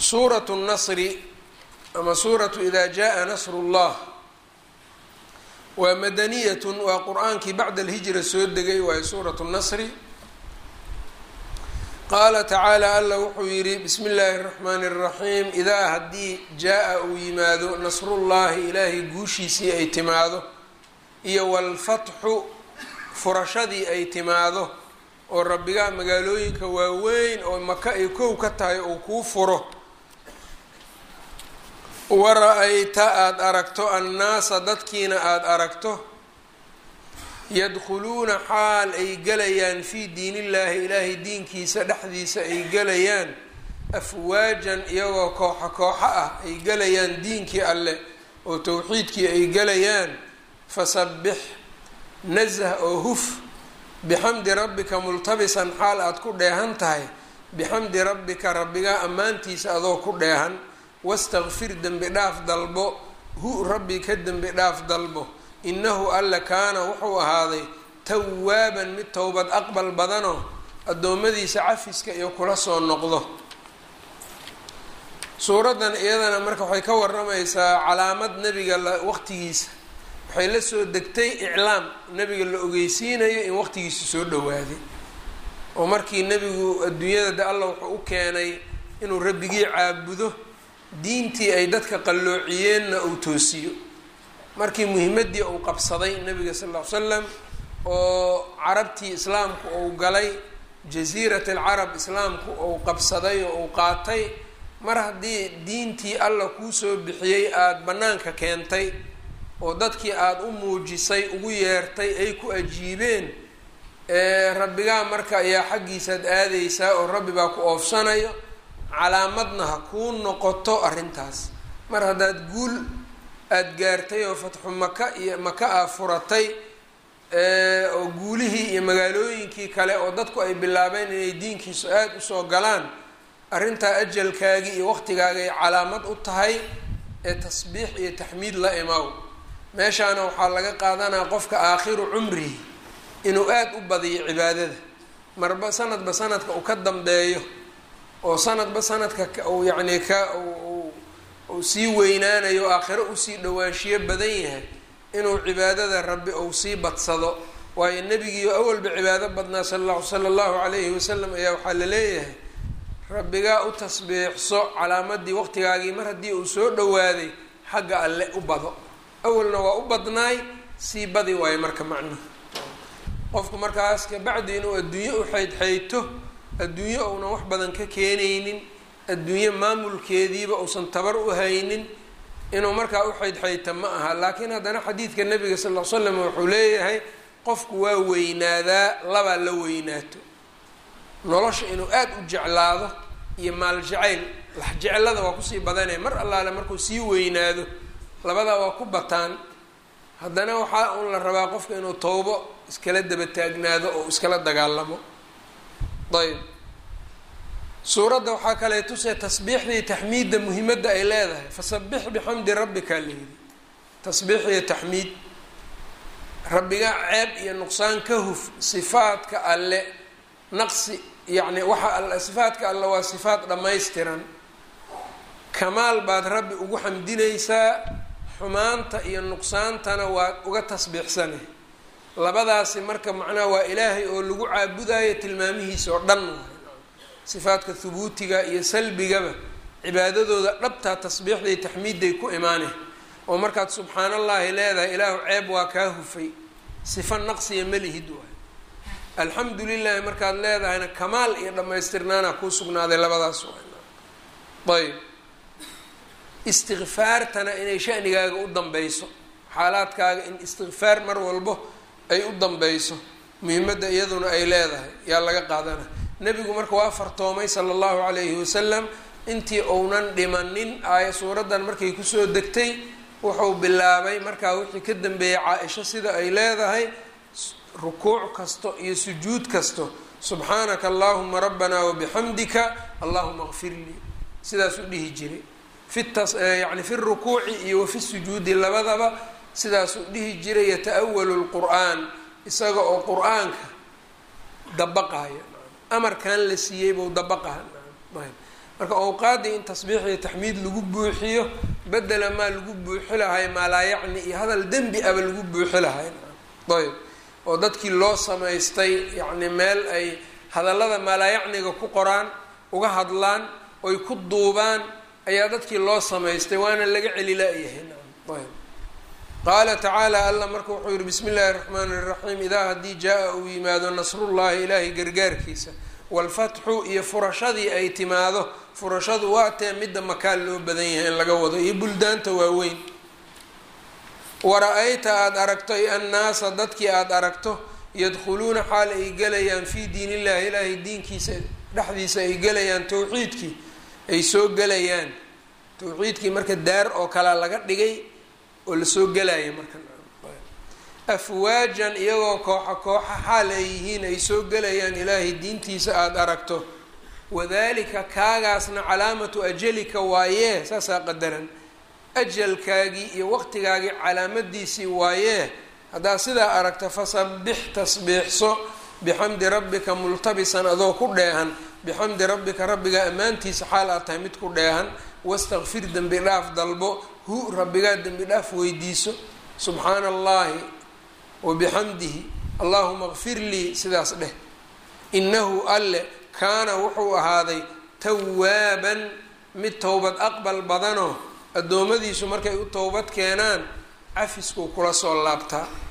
suuratu nasri ama suuratu ida jaa nasru llah waa madaniyatun waa qur-aankii bacda alhijra soo degay waayo suuratu nasri qaala tacaala alla wuxuu yidhi bismi illaahi اraxmaani اraxiim idaa haddii jaa-a uu yimaado nasrullaahi ilaahay guushiisii ay timaado iyo walfatxu furashadii ay timaado oo rabbigaa magaalooyinka waaweyn oo maka ay kow ka tahay uu kuu furo wara-ayta aada aragto annaasa dadkiina aada aragto yadkhuluuna xaal ay gelayaan fii diin illaahi ilaahay diinkiisa dhexdiisa ay gelayaan afwaajan iyagoo kooxo kooxo ah ay gelayaan diinkii alleh oo towxiidkii ay gelayaan fasabbix nasah oo huf bixamdi rabbika multabisan xaal aada ku dheehan tahay bixamdi rabbika rabbigaa ammaantiisa adoo ku dheehan wastakfir dembi dhaaf dalbo hu rabbi ka dembi dhaaf dalbo innahu alla kaana wuxuu ahaaday tawaaban mid towbad aqbal badanoo addoommadiisa cafiska iyo kula soo noqdo suuraddan iyadana marka waxay ka waramaysaa calaamad nebiga la waqtigiisa waxay la soo degtay iclaam nebiga la ogeysiinayo in waqtigiisa soo dhowaaday oo markii nebigu adduunyada de alla wuxuu u keenay inuu rabbigii caabudo diintii ay dadka qalloociyeenna uu toosiyo markii muhimaddii uu qabsaday nebiga sal ll ly slam oo carabtii islaamku uu galay jasiirat alcarab islaamku uu qabsaday oo uu qaatay mar haddii diintii alla kuu soo bixiyey aada bannaanka keentay oo dadkii aada u muujisay ugu yeertay ay ku ajiibeen rabbigaa marka ayaa xaggiisaad aadaysaa oo rabbi baa ku oofsanayo calaamadna ha kuu noqoto arrintaas mar haddaad guul aada gaartay oo fatxu maka iyo maka aa furatay oo guulihii iyo magaalooyinkii kale oo dadku ay bilaabeen inay diinkiisu aada usoo galaan arrintaa ajalkaagii iyo waqtigaagay calaamad u tahay ee tasbiix iyo taxmiid la imaw meeshaana waxaa laga qaadanaa qofka aakhiru cumrihi inuu aada u badiyo cibaadada marba sanadba sanadka uu ka dambeeyo oo sanadba sanadka uu yacni ka uu sii weynaanayo aakhiro usii dhowaanshiyo badan yahay inuu cibaadada rabbi uu sii badsado waayo nebigiio awalba cibaado badnaa sala sala allahu calayhi wasalam ayaa waxaa la leeyahay rabbigaa u tasbiixso calaamadii waqtigaagii mar haddii uu soo dhowaaday xagga alle u bado awalna waa u badnaay sii badi waayo marka macnaha qofku markaas kabacdi inuu adduunye u xeydxeyto adduunye uunan wax badan ka keenaynin adduunye maamulkeediiba uusan tabar u haynin inuu markaa u xeydxeyta ma aha laakiin haddana xadiidka nabiga sal ll ly slam wuxuu leeyahay qofku waa weynaadaa labaa la weynaato nolosha inuu aada u jeclaado iyo maal jacayl lax jeclada waa kusii badanaya mar allaale markuu sii weynaado labadaa waa ku bataan haddana waxaa un la rabaa qofka inuu towbo iskala daba taagnaado oo iskala dagaalamo ayb suuradda waxaa kale tusee tasbiixdii taxmiidda muhimadda ay leedahay fasabix bixamdi rabbika layidhi tasbiix iyo taxmiid rabbiga ceeb iyo nuqsaan ka huf sifaadka alle naqsi yacni waxa all sifaadka alle waa sifaad dhammaystiran kamaal baad rabbi ugu xamdinaysaa xumaanta iyo nuqsaantana waad uga tasbiixsanay labadaasi marka macnaha waa ilaahay oo lagu caabudayo tilmaamihiisa oo dhan sifaadka hubuutiga iyo salbigaba cibaadadooda dhabtaa tasbiixday taxmiidday ku imaaneen oo markaad subxaan allahi leedahay ilaahu ceeb waa kaa hufay sifa naqsiya malihid waay alxamdu lilahi markaad leedahayna kamaal iyo dhammaystirnaana kuu sugnaaday labadaas waay ayb istikfaartana inay shanigaaga u dambeyso xaalaadkaaga in istikfaar mar walbo ay u dambeyso muhimadda iyaduna ay leedahay yaa laga qaadana nebigu marka waa fartoomay sala allahu calayhi wasalam intii uunan dhimanin aaya suuraddan markay kusoo degtay wuxuu bilaabay markaa wixii ka dambeeyay caa-isho sida ay leedahay rukuuc kasto iyo sujuud kasto subxaanaka allahuma rabbana wabixamdika allahuma kfir lii sidaas u dhihi jiray fitas yani fi rukuuci iyo wafi sujuudi labadaba sidaasuu dhihi jiray yata-awalu lqur'aan isaga oo qur-aanka dabaqayo amarkan la siiyey buu dabaqaha marka awqaaddii in tasbiix iyo taxmiid lagu buuxiyo bedela maa lagu buuxi lahay maa laa yacni iyo hadal dembi aba lagu buuxi lahay ayb oo dadkii loo samaystay yacni meel ay hadallada maalaayacniga ku qoraan uga hadlaan oy ku duubaan ayaa dadkii loo samaystay waana laga celila-yahay ayb qaala tacaala alla marka wuxuu yihi bismi illaahi raxmaani iraxiim idaa haddii jaa-a uu yimaado nasrullahi ilaahay gargaarkiisa waalfatxu iyo furashadii ay timaado furashadu waa tee midda makaan loo badan yahay in laga wado iyo buldaanta waaweyn wara-ayta aada aragto ay annaasa dadkii aada aragto yadkhuluuna xaal ay gelayaan fii diin illahi ilaahay diinkiisa dhexdiisa ay gelayaan towxiidkii ay soo gelayaan towxiidkii marka daar oo kale laga dhigay oo lasoo gelaya marka afwaajan iyagoo kooxa kooxa xaal ay yihiin ay soo gelayaan ilaahay diintiisa aada aragto wadalika kaagaasna calaamatu ajalika waayee saasaa qadaran ajalkaagii iyo waqtigaagii calaamadiisii waayee haddaad sidaa aragta fasabix tasbiixso bixamdi rabbika multabisan adoo ku dheehan bixamdi rabbika rabbiga ammaantiisa xaal aad tahay mid ku dheehan wastakfir dembi dhaaf dalbo hu rabbigaa dembi dhaaf weydiiso subxaana allahi wabixamdihi allahuma kfir lii sidaas dheh inahu alle kaana wuxuu ahaaday tawaaban mid towbad aqbal badanoo addoommadiisu markay u towbad keenaan cafiskuu kula soo laabtaa